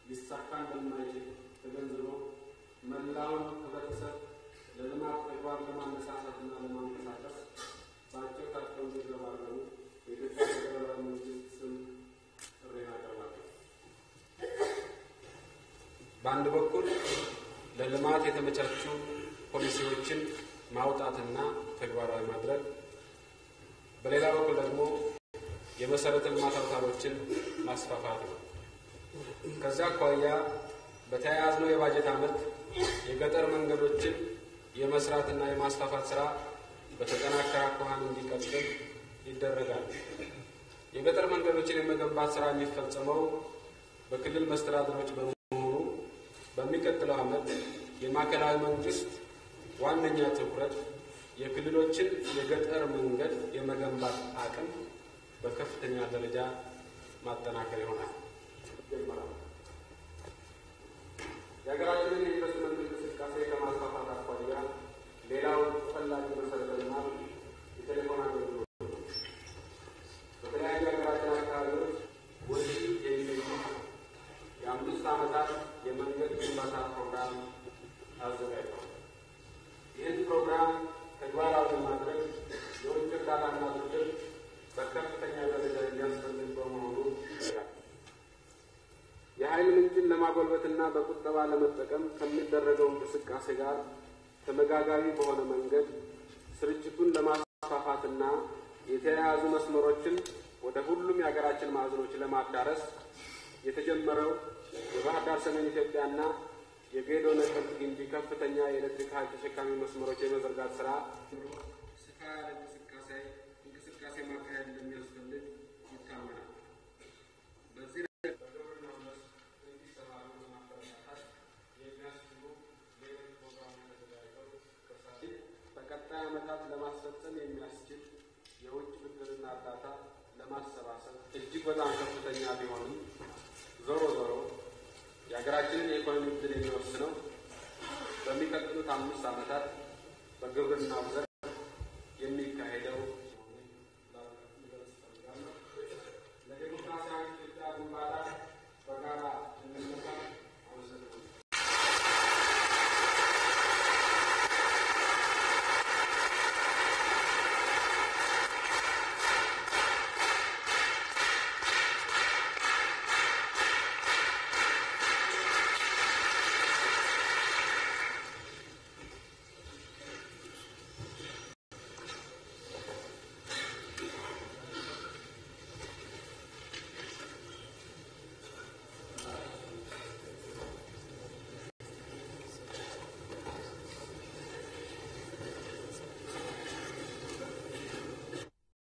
ሊሳካ እንደማይችል ተገንዝቦ መላውን ህብረተሰብ ለልማት ተግባር ለማነሳሳትና ለማንቀሳቀስ በአጭር ታጥቀው እንዲረባረቡ የኢትዮጵያ ፌዴራላዊ መንግስት ስም ጥሪ አቀርባለሁ። በአንድ በኩል ለልማት የተመቻቹ ፖሊሲዎችን ማውጣትና ተግባራዊ ማድረግ፣ በሌላ በኩል ደግሞ የመሰረተ ልማት አውታሮችን ማስፋፋት ነው። ከዚያ አኳያ በተያያዝነው የባጀት ዓመት የገጠር መንገዶችን የመስራትና የማስፋፋት ስራ በተጠናከረ አኳኋን እንዲቀጥል ይደረጋል። የገጠር መንገዶችን የመገንባት ስራ የሚፈጸመው በክልል መስተዳድሮች በመሆኑ በሚቀጥለው ዓመት የማዕከላዊ መንግስት ዋነኛ ትኩረት የክልሎችን የገጠር መንገድ የመገንባት አቅም በከፍተኛ ደረጃ ማጠናከር ይሆናል። የሀገራችንን የኢንቨስትመንት እንቅስቃሴ ከማስፋፋት አኳያ ሌላው ተፈላጊ መሰረተ ልማት የቴሌፎን አገልግሎት ነው። በተለያዩ የሀገራችን አካባቢዎች ወዲህ የሚገኙ የአምስት ዓመታት የመንገድ ግንባታ ፕሮግራም አዘጋጅተዋል። ይህን ፕሮግራም ተግባራዊ ማድረግ የውጭ እርዳታና ብድር በከፍተኛ ደረጃ የሚያስፈልግ በመሆኑ ይላል። የኃይል ምንጭን ለማጎልበትና በቁጠባ ለመጠቀም ከሚደረገው እንቅስቃሴ ጋር ተመጋጋቢ በሆነ መንገድ ስርጭቱን ለማስፋፋትና የተያያዙ መስመሮችን ወደ ሁሉም የሀገራችን ማዕዘኖች ለማዳረስ የተጀመረው የባህር ዳር ሰሜን ኢትዮጵያና የጌዶ ነቀምት ግንቢ ከፍተኛ የኤሌክትሪክ ኃይል ተሸካሚ መስመሮች የመዘርጋት ስራ ሰፋ ያለ እንቅስቃሴ እንቅስቃሴ ማካሄድ እንደሚያስፈልግ ይታመናል። በዚህ በግብርናው መስክ እንዲሰማሩ ለማበረታታት የሚያስችሉ ሌሎች ፕሮግራሞች ተዘጋጅተው ከሳይ በቀጣይ ዓመታት ለማስፈጸም የሚያስችል የውጭ ብድርና እርዳታ ለማሰባሰብ እጅግ በጣም ከፍተኛ ቢሆንም ዞሮ ዞሮ የሀገራችንን የኢኮኖሚ ዕድል የሚወስነው በሚቀጥሉት አምስት ዓመታት በግብርናው ዘርፍ